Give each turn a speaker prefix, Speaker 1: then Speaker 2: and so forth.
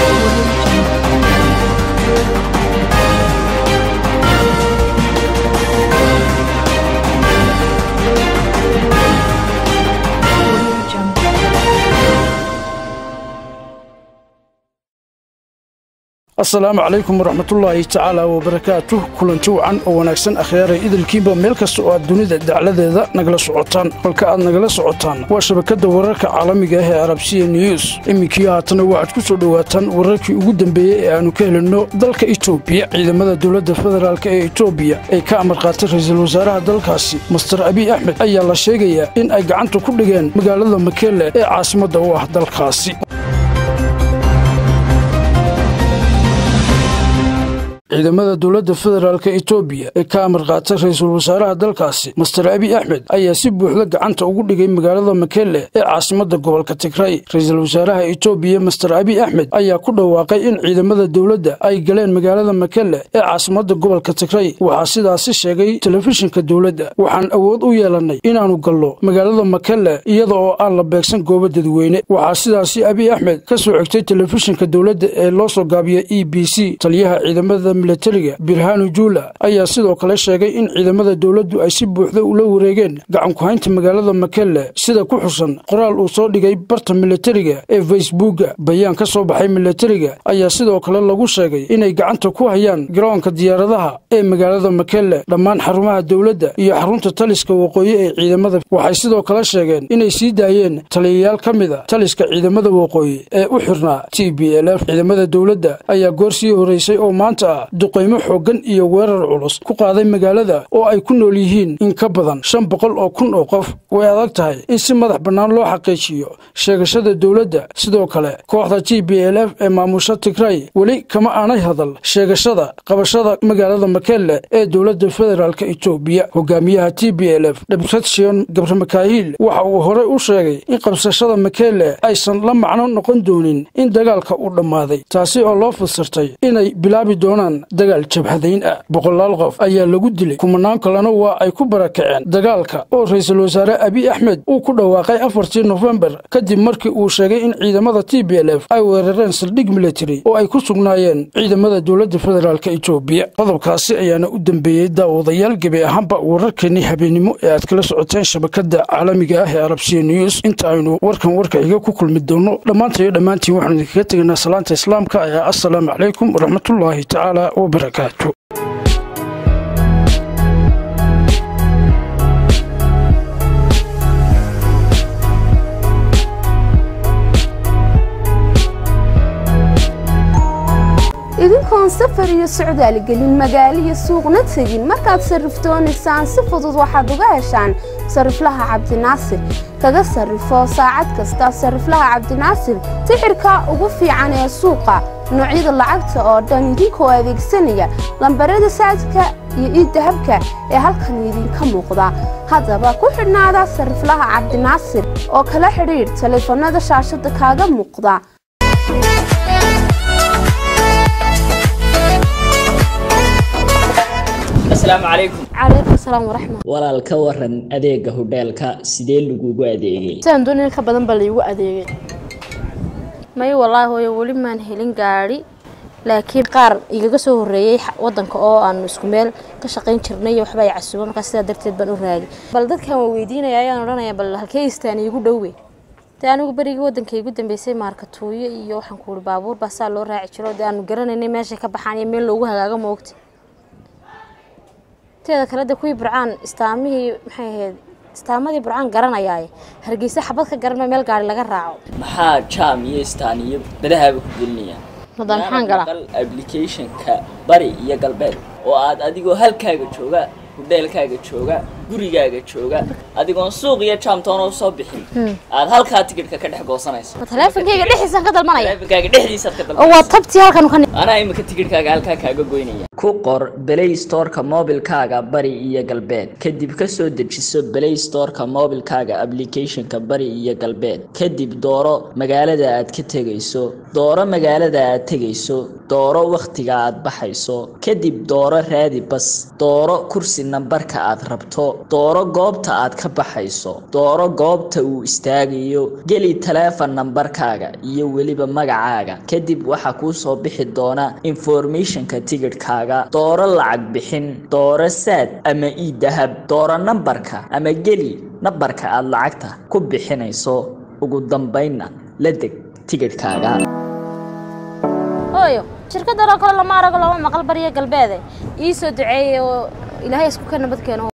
Speaker 1: asalaamu calaykum waraxmatullaahi tacaala wabarakaatuh kulanti wacan oo wanaagsan akhyaaray idilkiinba meel kasta oo aad dunida dacladeeda nagala socotaan halka aad nagala socotaan waa shabakadda wararka caalamiga ah ee arabsiya news iminkii haatana waxaad ku soo dhowaataan wararkii ugu dambeeyey ee aannu ka helinno dalka etoobiya ciidamada dowladda federaalk ee etoobiya ee ka amar qaatay ra'iisul wasaaraha dalkaasi master abiy axmed ayaa la sheegayaa in ay gacanta ku dhigeen magaalada makeele ee caasimadda u ah dalkaasi ciidamada dowladda federaalk etoobiya ee ka amar qaatay ra'iisul wasaaraha dalkaasi master abiy axmed ayaa si buuxda gacanta ugu dhigay magaalada makele ee caasimadda gobolka tigray ra'iisul wasaaraha etoobiya master abiy axmed ayaa ku dhawaaqay in ciidamada dowladda ay galeen magaalada makele ee caasimadda gobolka tigray waxaa sidaasi sheegay telefishinka dowladda waxaan awood u yeelannay inaannu gallo magaalada makele iyada oo aan la beegsan goobo dadweyne waxaa sidaasi abiy axmed ka soo xigtay telefishinka dowladda ee loo soo gaabiya e b c taliyaha ciidamada milatariga birhanu juula ayaa sidoo kale sheegay in ciidamada dowladdu ay si buuxda ula wareegeen gacankuhaynta magaalada makele sida ku xusan qoraal uu soo dhigay barta milatariga ee facebooka bayaan ka soo baxay milatariga ayaa sidoo kale lagu sheegay inay gacanta ku hayaan garoonka diyaaradaha ee magaalada makele dhammaan xarumaha dowladda iyo xarunta taliska waqooyi ee ciidamada waxay sidoo kale sheegeen inay sii daayeen taliyayaal ka mid a taliska ciidamada waqooyi ee u xirnaa t b l f ciidamada dowladda ayaa goor sii horeysay oo maanta ah duqaymo xooggan iyo weerar culus ku qaaday magaalada oo ay ku nool yihiin in ka badan shan boqol oo kun oo qof way adag tahay in si madax bannaan loo xaqiijiyo sheegashada dowladda sidoo kale kooxda t b l f ee maamusha tigray weli kama aanay hadal sheegashada qabashada magaalada makele ee dowladda federaalk etoobiya hogaamiyaha t b l f debretsion gabramakahiil waxa uu horey u sheegay in qabsashada makele aysan la macno noqon doonin in dagaalka uu dhammaaday taasi oo loo fasirtay inay bilaabi doonaan dagaal jabhadayn ah boqolaal qof ayaa lagu dilay kumanaan kalena waa ay ku barakaceen dagaalka oo ra'iisul wasaare abiy axmed uu ku dhawaaqay afartii nofembar kadib markii uu sheegay in ciidamada t b l f ay weerareen saldhig military oo ay ku sugnaayeen ciidamada dowladda federaalk etoobiya qodobkaasi ayaana u dambeeyey daawadayaal gebi ahaanba wararkeennii habeennimo ee aad kala socoteen shabakadda caalamiga ah ee arabsiya news inta aynu warkan warka iga ku kulmi doonno dhammaanta iyo dhammaantiin waxaanu idinkaga tegaynaa salaanta islaamka ee assalaamu calaykum waraxmatullaahi tacaala wabarakaatu
Speaker 2: idinkoon safar iyo socdaal gelin magaalo iyo suuqna tegin markaad sarrifdoonaysaan si fudud waxaad uga heshaan sarriflaha cabdinaasir kaga sarrifo saacad kasta sarriflaha cabdinaasir sixirka ugu fiican ee suuqa noocyada lacagta oo dhan idinkoo adeegsanaya lambarada saadka iyo iidahabka ee halkan idinka muuqda haddaba ku xidhnaada sarriflaha cabdinaasir oo kala xidhiidh taleefanada shaashadda kaaga muuqda
Speaker 3: asalaamu calaykum
Speaker 2: calaykum salaam waraxmat
Speaker 3: walaal ka waran adeega hodheelka sidee lagugu adeegay
Speaker 4: sidaan doonay in ka badan baa laygu adeegay may wallaahi hooyo weli maan helin gaadhi laakiin qaar igaga soo horreeyey wadanka oo aanu isku meel ka shaqayn jirnay iyo waxba ay casuuba markaa sidaa darteed baan u raagay bal dadkan waa weydiinaya ayaan odhanaya bal halkee istaan iigu dhowe dee anigu berigii wadanka igu dambeysay maarkatuuyo iyo waxaan ku uhi baabuur baa saa loo raaci jiro dee aanu garanaynay meeshay ka baxaan iyo meel loogu hagaago moogta teeda kale de kuwii burcaan istaamihii maxay ahayd istaamadii burcaan garanayaaye hargeysa xabad ka garanma meel gaari laga raaco
Speaker 3: maxaa jaam iyo istaan iyo badahaaba ku gelinayaan
Speaker 4: hadda maxaan galaa
Speaker 3: maqal applicationka bari iyo galbeed oo aad adigoo halkaaga jooga hudheelkaaga jooga gurigaaga jooga adigoon suuq iyo jaamtoona usoo bixin aad halkaa tikidhka ka dhex goosanayso
Speaker 4: ma taleefonkayga dhexdiisaan ka dalmanaya
Speaker 3: taleefonkaaga dhexdiisaad ka
Speaker 4: oo waa
Speaker 3: dalbanaysa
Speaker 4: tabtii halkan ka
Speaker 3: anaa imika tikidhkaaga halkaa kaaga goynaya ku qor play storeka mobilkaaga bari iyo galbeed kadib ka soo dejiso play storeka mobilkaaga applicationka bari iyo galbeed kadib dooro magaalada aad ka tegayso dooro magaalada aad tegayso dooro wakhtiga aad baxayso kadib dooro raadi bas dooro kursi nambarka aad rabto dooro goobta aad ka baxayso dooro goobta uu istaagayo geli taleefon nambarkaaga iyo weliba magacaaga kadib waxaa kuu soo bixi doona informationka tigidhkaaga dooro lacag bixin dooro saad ama ii dahab dooro nambarka ama geli nambarka aad lacagta ku bixinayso ugu dambaynna la deg tigidhkaaga
Speaker 4: hooyo shirkadan oo kale lama arago lama maqal bariya galbeede ii soo duceeyey oo ilaahay isku ka nabad keeno